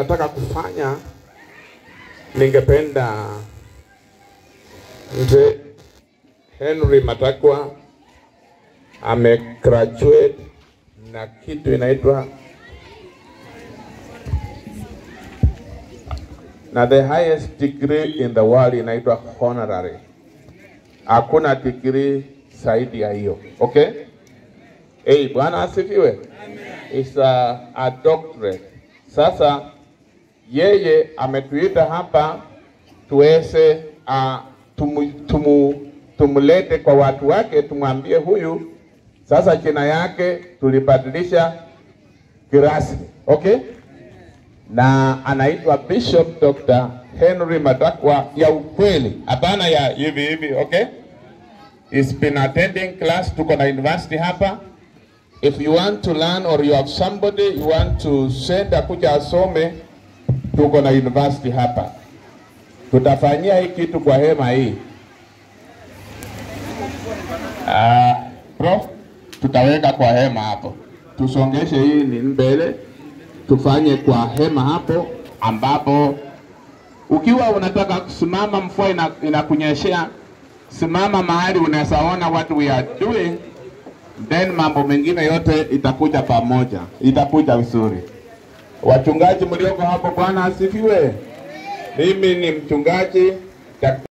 nataka kufanya, ningependa mzee Henry Matakwa amegraduate na kitu inaitwa na the highest degree in the world inaitwa honorary. Hakuna degree zaidi ya hiyo. Okay? Hey, Bwana asifiwe. Is a, a doctorate. Sasa yeye ametuita hapa tuweze uh, tumu, tumu, tumlete kwa watu wake, tumwambie huyu sasa jina yake tulibadilisha kirasmi. Okay? na anaitwa Bishop Dr. Henry Matakwa ya ukweli, hapana ya hivi hivi. Okay, he's been attending class, tuko na university hapa. If you want to learn or you have somebody you want to send akuja asome, tuko na university hapa. Tutafanyia hii kitu kwa hema hii. Uh, prof, tutaweka kwa hema hapo, tusongeshe hii ni mbele tufanye kwa hema hapo, ambapo ukiwa unataka kusimama, mvua ina, inakunyeshea, simama mahali unaweza ona what we are doing, then mambo mengine yote itakuja pamoja, itakuja vizuri. Wachungaji mlioko hapo, Bwana asifiwe. Mimi ni mchungaji Dr.